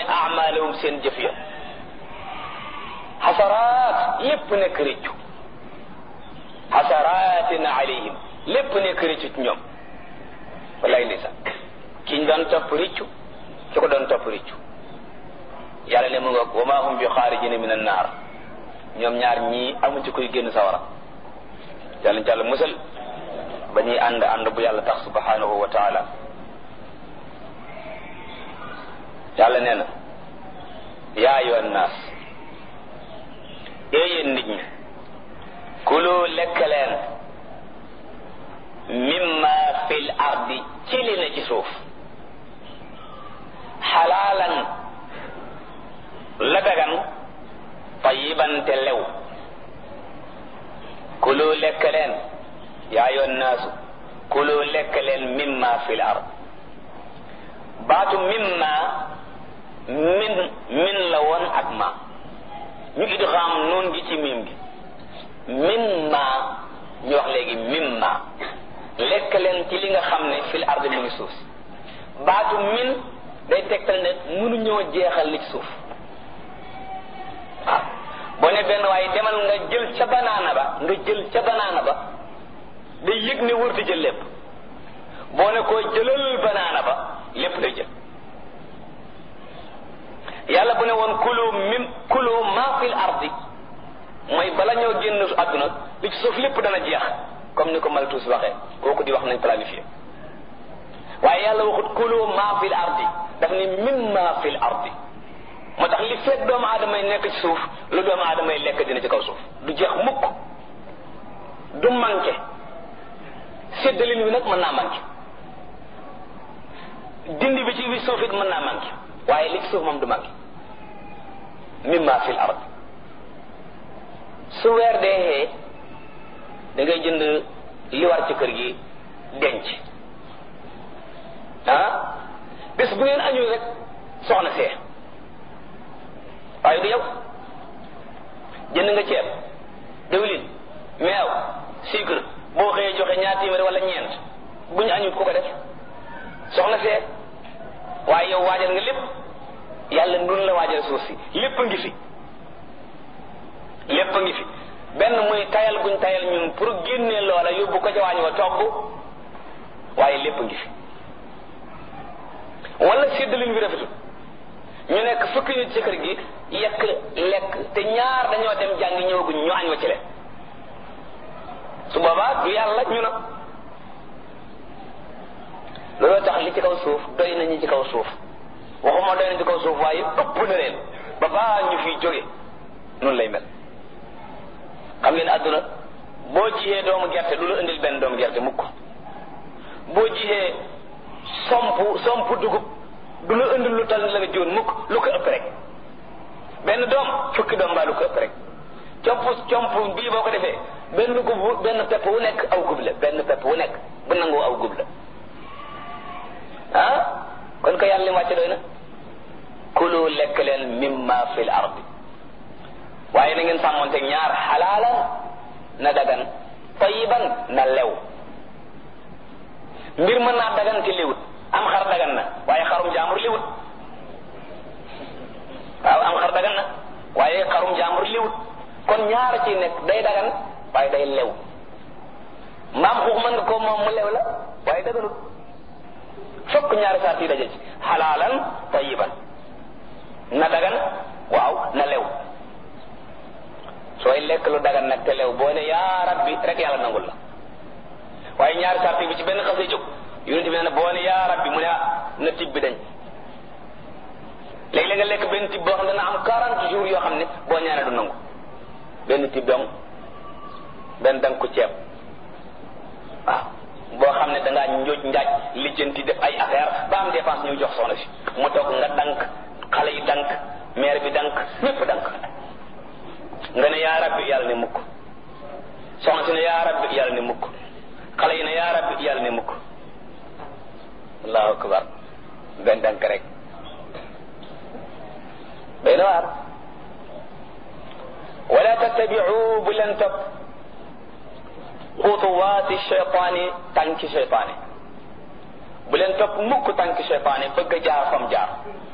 amalahum seen jëf ya xasaraat lépp nekk rëccu xasaraatin alayhim lépp nekk rëccu ci ñoom wallaay ndeysaan kiñ doon topp rëccu ki ko doon topp rëccu yàlla ne mu ngoog wa maa hum bi xaarijina min annaar ñoom ñaar ñii amu ci koy génn sawara yàlla jàll musal ba ñuy ànd ànd bu yàlla tax subhanahu wa taala yàlla nee na yaa ayyuhan naas ee yéen nit ñi kulu lekk leen mimma fil ardi ci li na ci suuf xalaalan la dagan tayiban te lew kulu lekk leen yaa ayyuhan naasu kulu lekk leen mimma fil ard baatu mimma min min la woon ak ma ñu idgham noon gi ci mim gi mimma ñu wax léegi mimma lekk leen ci li nga xam ne fil ard mu ngi suuf baatu min day tegtal ne mënuñoo jeexal li ci suuf waaw boo ne benn waaye demal nga jël ca banaana ba nga jël ca banaana ba day yëg ne wër di jël lépp boo ne koo jëlal banaana ba lépp day jël yàlla bu ne woon kulu mim kulu ma fil ardi mooy bala ñoo génn àdduna li ci suuf lépp dana jeex comme ni ko Malthus waxee kooku di wax nañ planifié waaye yàlla waxut kulu ma fil ardi daf ni mimma fil ardi moo tax li fekk doomu aadama yi nekk ci suuf lu doomu aadama yi lekk dina ci kaw suuf du jeex mukk du manqué séddalin wi nag mën naa manqué dindi bi ci bi suuf it mën naa manqué waaye li ci suuf moom du manqué mimma fil ard su weer dee xee da ngay jënd li war ci kër gi denc ah bés bu ngeen añul rek soxna see waaye du yow jënd nga ceeb diwlin meew sucre boo xëyee joxe ñaar téeméer wala ñeent bu ñu añut ku ko def soxna see waaye yow waajal nga lépp yàlla nun la waajal suuf si lépp a ngi fi lépp a ngi fi benn muy tayal guñ tayal ñun pour génnee loola yóbbu ko ca waañ wa togg waaye lépp a ngi fi wala séddalin bi rafetul ñu nekk fukki nit ci kër gi yekk lekk te ñaar dañoo dem jàngi ñëwaguñ ñu añ wa ci leen su boobaa du yàlla ñu na looloo tax li ci kaw suuf doy nañu ci kaw suuf waxuma doy na ci kaw suuf waaye ëpp na leen ba baa ñu fiy jóge noonu lay mel xam ngeen àdduna boo jiyee doomu gerte du la indil benn doomu gerte mukk boo jiyee somp somp dugub du la indil lu tal la nga jiwoon mukk lu ko ëpp rek benn doom fukki doom mbaa lu ko ëpp rek comp comp bii boo ko defee benn gub benn pepp wu nekk aw gub la benn pepp wu nekk bu nangoo aw gub la ah kon ko yàlla li mu wàcce doy na kulu lekk leen mimma fil ardi waaye na ngeen sàmmonte ñaar xalaalan na dagan tayiban na lew mbir mën naa dagan te liwut am xar dagan na waaye xarum jaambur liwut waaw am xar dagan na waaye xarum jaambur liwut kon ñaar ci nekk day dagan waaye day lew mbaam xuux mën nga ko moom mu lew la waaye daganut fokk ñaari saat yi daje ci xalaalan tayiban na dagan waaw na lew sooy lekk lu dagan nag te lew boo ne yaa rabbi rek yàlla nangul la waaye ñaari saat bi ci benn xasee jóg yonent bi nee na boo ne yaa rabbi mu ne na tib bi dañ léegi-léeg nga lekk benn tib boo xam ne dana am 40 jours yoo xam ne boo ñaanee du nangu benn tib dong benn dang ko ceeb waaw boo xam ne dangaa njooj njaaj lijjanti def ay affaire ba am dépense ñu jox soxna si mu toog nga dank xale yi dank maire bi dank ñépp dank nga ne yaa rabbi yàlla ne mukk soxna si ne yaa rabbi yàlla ne mukk xale yi ne yaa rabbi yàlla ne mukk allahu akbar benn dank rek day na waar wala tattabiu bu leen topp xutuwaati cheytaani tànki cheytaani bu leen topp mukk tànki cheytaani bëgg a jaar fam jaar